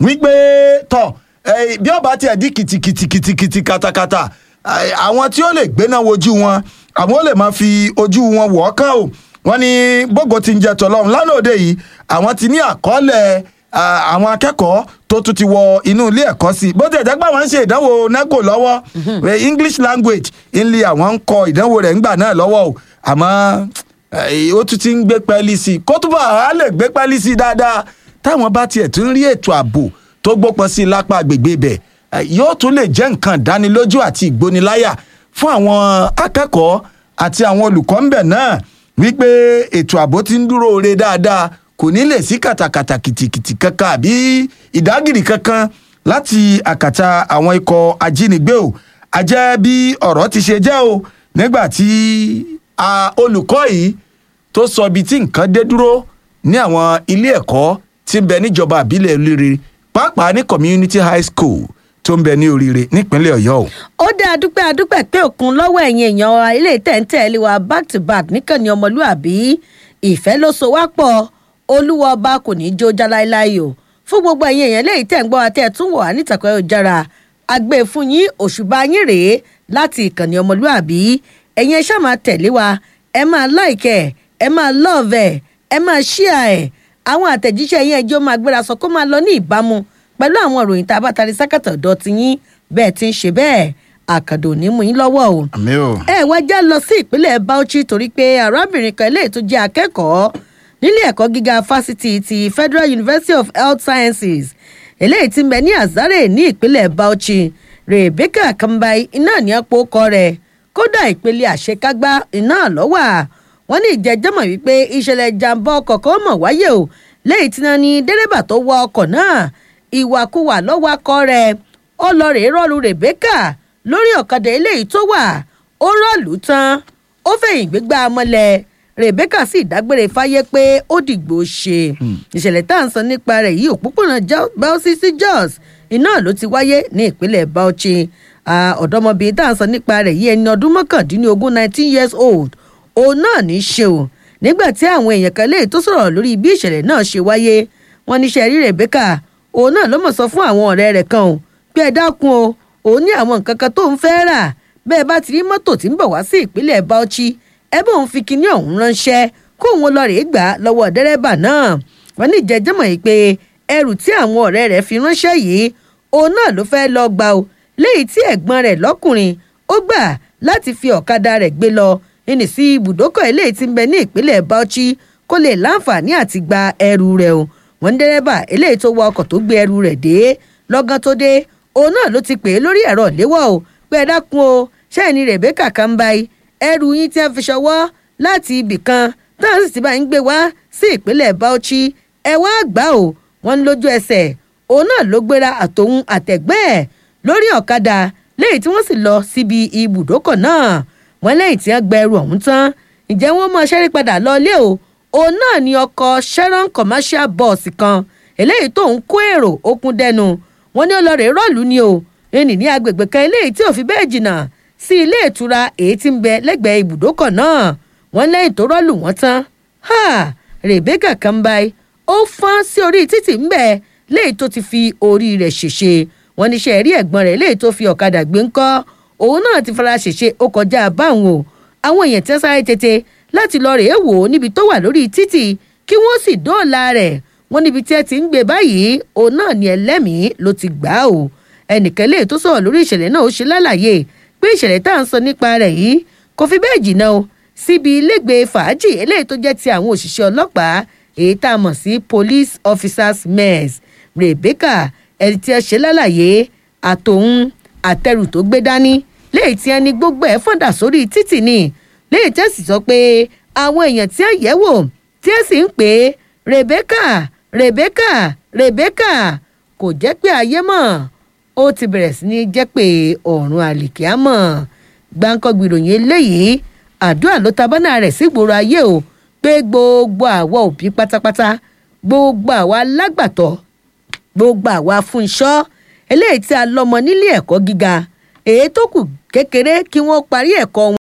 wípé tọ̀ eh, bí ọba tiẹ̀ di kìtìkìtìkìtì katakata eh, àwọn tí ó lè gbéná wojú wọn àwọn ó lè máa fi ojú wọn wọ̀ ọ́ kán o wọ́n ní bógo ti ń jẹ tọlọ́run lánàá òde yìí àwọn ti ní àkọọ́lẹ̀ ah, àwọn akẹ́kọ̀ọ́ tó tún ti wọ inú ilé ẹ̀kọ́ sí i bó ti ẹ̀jẹ̀ pé àwọn ń ṣe ìdánwò neco lọ́wọ́ eh, english language ńlẹ̀ àwọn ń kọ ìdánwò rẹ̀ ńgbà náà lọ́wọ́ o àmọ́ eh, ó tún ti ń gbé pẹ́ẹ́lí sí i kó túbọ̀ á lè gbé pẹ́ẹ́lí sí i dáadáa táwọn bá tiẹ̀ tún rí ètò ààbò tó gbópọn sí i lápá agbègbè ibẹ̀ eh, yóò tún lè jẹ́ nǹkan ìdánilójú àti ìgbóniláyà fún àwọn akẹ́kọ̀ọ́ àti àwọn olùkọ́ ńbẹ̀ náà wípé ètò ààbò ti ń dúró re dáadáa kò ní lè sí kàtàkàtà kìtìkìtì kankan àbí ìdágìrì kankan láti àkàtà àwọn ikọ̀ ajínigbé o àjẹ́ bí ọ̀rọ̀ ti ṣe jẹ́ o nígbà tí a, olùkọ́ yìí tó sọ ibi tí nǹkan dé dúró ní àwọn ilé ẹ̀kọ́ tí ń bẹ níjọba àbílẹ̀ olóore pàápàá ní community high school tó ń bẹ ní oríire nípínlẹ̀ ọ̀yọ́ o. ó dá adúpẹ́ adúpẹ́ pé òkun lọ́wọ́ ẹ̀yin èèyàn wa ilé tẹ̀ǹtẹ̀lé wa back to back níkànnì ọmọlúàbí ìfẹ́ ló so wá pọ̀ olúwa ọba kò ní í jó já láéláé o fún gbogbo ẹ̀yin èèyàn léyìí tẹ̀ ń gbọ́ àtẹ̀ tún wọ̀ á nítàkọ́ ìjára àgbẹ̀ fún yín òṣùbà yín rèé láti ìkànnì ọmọlúàbí ẹ̀yin ẹ ṣáà máa tẹ̀lé wa ẹ máa láìkẹ́ ẹ máa lọ́ọ̀vẹ̀ ẹ máa ṣíà ẹ̀ àwọn àtẹ̀jíṣẹ́ yẹn ẹjọ́ máa gbéra sọ kó máa lọ ní ìbámu pẹ̀lú àwọn ìròyìn tá a bá tarí sákàtà ọ̀dọ́ ti yín bẹ́ẹ̀ ti ń ṣe bẹ́ẹ̀ àkàndò ní mú yín lọ́wọ́ o àmì o. ẹ wá já lọ sí ìpínlẹ̀ bauchi torí pé arábìnrin kan eléyìí tó jẹ́ akẹ́kọ̀ọ́ nílé ẹ̀kọ́ gíga fásitì ti federal university of health sciences eléyìí ti ń bẹ ní azare ní ìpínlẹ̀ bauchi rebecca kambai iná ní apò kọ rẹ̀ kódà ìpele àṣekágbá iná lọ́wà wọ́n ní ìjẹ́jọ́mọ̀ wípé ìṣẹ̀lẹ̀ ìjàmbá ọkọ̀ kan mọ̀ wáyé o lẹ́yìn tí wọ́n ní dẹ́rẹ́bà tó wọ ọkọ̀ náà ìwàkuwà lọ́wọ́ akọ rẹ̀ ó lọ rèé rọ́ọ̀lù rebecca lórí ọ̀kadà eléyìí tó wà ó rọ́ọ̀lù tán ó fẹ̀yìn gbégbá mọ́lẹ̀ rebecca sì dágbére fáyé pé ó dìgbò ṣe ìṣẹ̀lẹ̀ tá à ń sọ nípa rẹ̀ yìí òpópónà bauchi sí jos iná ló ti wáyé ní ìpínlẹ̀ bauchi ọ̀dọ́mọbìnrin tá à ń sọ nípa rẹ̀ yìí ẹni ọdún mọ́kàndínlógún nineteen years old òun náà ní í ṣe o nígbà tí àwọn èèyàn kan léè tó sọ̀rọ̀ lórí bí ìṣẹ̀lẹ̀ náà ṣe wáyé wọn níṣẹ́ rí rebecca òun náà ló mọ̀ sọ fún àwọn ọ̀rẹ́ rẹ̀ kan o pé ẹ dákun o òun ní àwọn nǹkan kan tó ń fẹ́ rà bẹ́ẹ̀ bá ti rí mọ́tò tí ń bọ̀ wá sí ìpínlẹ̀ bauchi ẹ bó ń fi kinní ọ̀hún ránṣẹ́ kó òun lọ rèé gbà lọ́wọ́ dẹ́rẹ́bà náà wọ́n ní ìjẹ́jọ́mọ̀ yìí pé ẹrù tí àwọn ọ̀rẹ́ rẹ̀ fi ránṣẹ́ yìí òun náà ló fẹ́ lọ gbà o léyìí tí ẹ̀gbọ́n rẹ̀ lọ́kùnrin ó gbà láti fi ọ̀kadà rẹ̀ gbé lọ ẹni sí ibùdókọ̀ eléyìí tí ń bẹ ní ìpínlẹ̀ bauchi kó lè láǹfààní àti gba ẹrù rẹ̀ o wọ́n ń dẹ́rẹ́bà eléyìí tó wọ ọkọ̀ tó gbé ẹrù rẹ̀ dé lọ́gán tó dé òun náà ló ti pè é lórí ẹ̀rọ ìléwọ́ o pé ẹ dákun o ṣẹ́ẹ̀ni rebecca kambai ẹrù yín tí a fi ṣọwọ́ láti ibì kan táwọn sì ti bá ń gbé wá sí ìpínlẹ̀ bauchi ẹ wá gbà o wọ́n ń lójú ẹsẹ̀ òun náà ló gbéra àtòun àtẹ̀gbẹ́ ẹ̀ lórí ọ̀kadà lẹ́yìn tí wọ́n sì lọ síbi ibùdókọ̀ náà wọ́n lẹ́yìn tí wọ́n gba ẹrù ọ̀hún tán ǹjẹ́ wọ́n mọ ṣẹ́rí padà lọ́lé o òun náà ni ọkọ̀ sharon commercial bus kan eléyìí tó ń kó èrò okun dẹnu wọn ní ọlọrẹ rọọlù ni o ẹnì ní agbègbè kan eléyìí tí ò fi bẹ́ẹ̀ jìnnà sí ilé ìtura èyí tí ń bẹ lẹ́gbẹ̀ẹ́ ibùdókọ̀ náà wọ́n lẹ́yìn tó rọ́ọ̀lù wọ́n tán ha rebecca kambai ó fọ́n sí orí títì ń bẹ̀ léyìí tó ti fi orí rẹ̀ ṣèṣe wọ́n ní ṣe rí ẹ̀gbọ́n rẹ̀ léyìí tó fi ọ̀kadà gbé ńkọ́ òun náà ti fara ṣèṣe ó kọjá báwọn o àwọn èèyàn tí wọ́n sáré tètè láti lọ rèé wò ó níbi tó wà lórí títì kí wọ́n sì dóòlà rẹ̀ wọ́n níbi tí ẹ ti ń gbé báyìí òun náà ni ẹlẹ́mìí ló ti gbà ó ẹnìkan lè tó sọ̀rọ̀ lórí ìṣẹ̀lẹ̀ náà ó ṣe lálàyé pé ìṣẹ̀lẹ̀ tá à ń sọ nípa rẹ̀ yìí kò fi bẹ́ẹ̀ jìnnà o síbi ilégbèé fàájì eléyìí tó jẹ́ ti àwọn òṣìṣẹ́ ọlọ́pàá èyí tá a mọ̀ sí police officers mess rebecca ẹni tí ẹ ṣe lálàyé àtòun àtẹrù tó gbé dání léyìí tí ẹ ní gbogbo ẹ fọ́ndà sórí títì ni léyìí tí ẹ sì sọ pé àwọn èèyàn tí ẹ yẹ̀ wò tí ẹ sì ń pè é rebecca rebecca rebecca kò jẹ́ pé ayé mọ̀ ó ti bẹ̀rẹ̀ sí ní jẹ́ pé ọ̀run àlìkíámọ̀ gbáǹkọ́gbì ìròyìn eléyìí àdúrà ló ta bánà rẹ̀ sígboro ayé o pé gbogbo àwa òbí pátápátá gbogbo àwa lágbàtọ́ gbogbo àwa fún iṣọ́ eléyìí tí a lọ́mọ nílé ẹ̀kọ́ gíga èyí tó kù kékeré kí wọ́n parí ẹ̀kọ́ wọn.